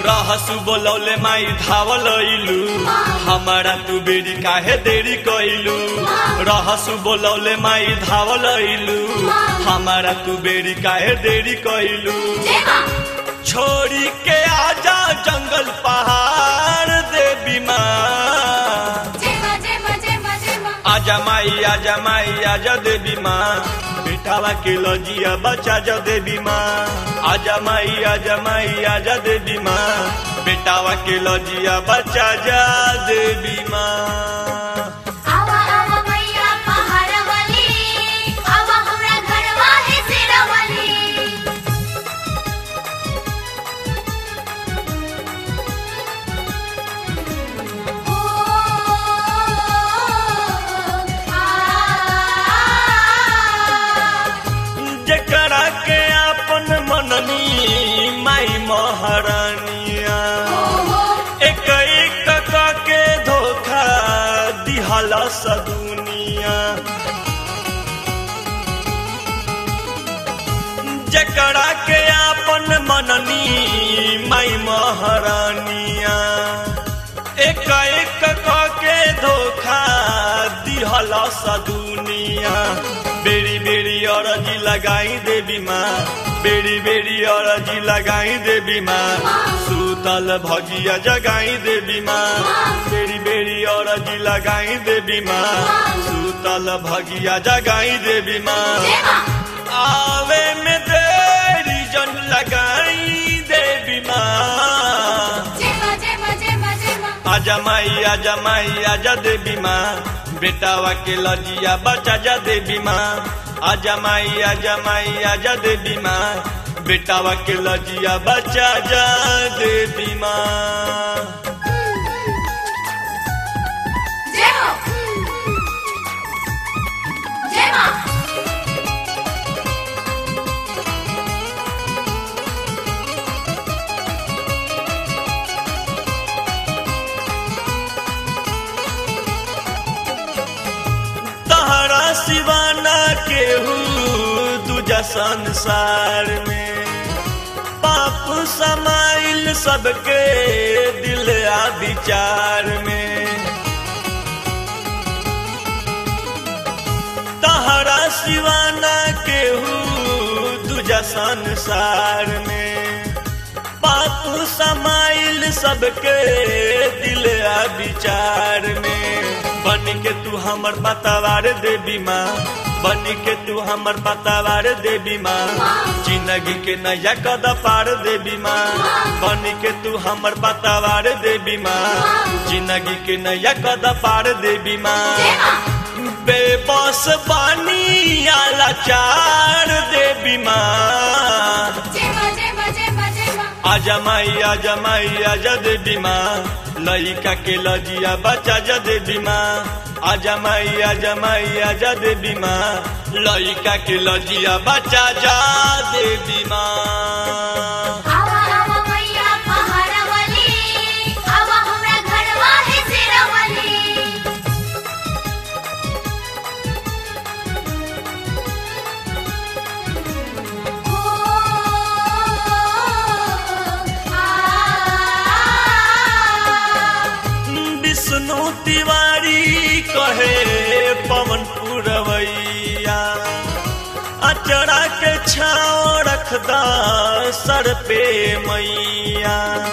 रहसु बोलौले माई धावल इलू हमारा तू बेरी काहे देरी कइलू रहसु बोलौले माई धावल इलू हमारा तू बेरी काहे देरी कइलू जय माँ छोड़ी के आजा जंगल पहाड़ देवी माँ जय माँ जय माँ जय माँ जय माँ आजा माई आजा माई आजा देवी माँ बेटावा के लजिया बचा जा देवी माँ आजा माई आजा माई आजा देवी माँ बेटावा के लजिया बचा जा देवी माँ आवा आवा मैया पहाड़ वाली आवा हमरा घरवा है शेरा वाली ओ आ जकरा के अपन मननी माई महारानिया एक एक क के धोखा दिहला सदुनिया जकरा के अपन मननी माई महारानिया एक एक क के धोखा दिहला सदुनिया बेरी बेरी अरजी लगाई देवी माँ बेरी बेरी अरजी लगाई देवी माँ सूतल भजिया जगाई देवी माँ बेरी बेरी अरजी लगाई देवी माँ सूतल भगिया जगाई देवी माँ जय माँ आवे में देरी जन लगाई देवी माँ जय माँ जय माँ जय माँ जय माँ आजा माई आजा माई आजा देवी माँ बेटावा के लजिया बचा जा देवी माँ आजा माई आजा माई आजा देवी माँ बेटावा के लजिया बचा जा देवी माँ जय हो जय माँ तहरा सिवाना केहू दूजा संसार में पाप समाइल सबके दिल आ विचार में तहरा सिवाना केहू दूजा संसार में पाप समाइल सबके दिल आ विचार में बन के तू हमर बतावार देवी माँ बन के तू हमर बतावार देवी माँ जिंदगी के नया कद पार देवी माँ बन के तू हमर बतावार देवी माँ जिंदगी के नया कद पार देवी माँ जय माँ बेबस बानी आला चार देवी माँ जय माँ जय माँ जय माँ जय माँ आजा माई आजा माई आजा देवी माँ लइका के लजिया बचा जा देवी माँ आजा माई आजा माई आजा देवी माँ लइका के लजिया बचा जा देवी माँ आवा आवा मैया पहाड़ वाली आवा हमरा घरवा है शेरा वाली ओ आ विष्णु तिवारी कहे पवन पुरवैया अचरा के छाव रखदा सर पे मैया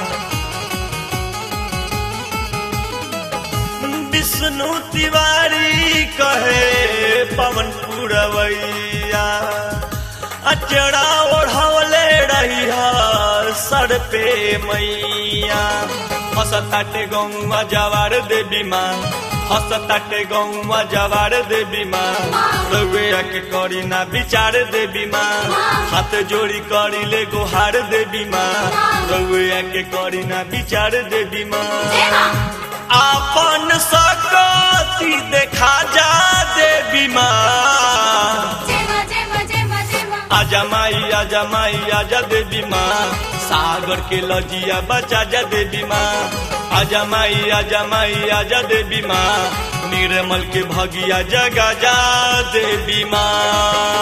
विष्णु तिवारी कहे पवन पुरवैया अचरा ओढ़वले रहिया सर पे मैया हसताटे गौवा जवार देवी माँ हसताटे गौवा जवार देवी माँ रउआ के करी ना विचार देवी माँ हाथ जोड़ी करी ले गुहार देवी माँ रउआ के करी ना विचार देवी माँ जय माँ आपन सकती देखा जा देवी माँ जय माँ जय माँ जय माँ जय माँ आजा माई आजा माई आजा देवी माँ सागर के लजिया बचा जा देवी माँ आजा माई आजा माई आजा देवी माँ निर्मल के भगिया जगा जा देवी माँ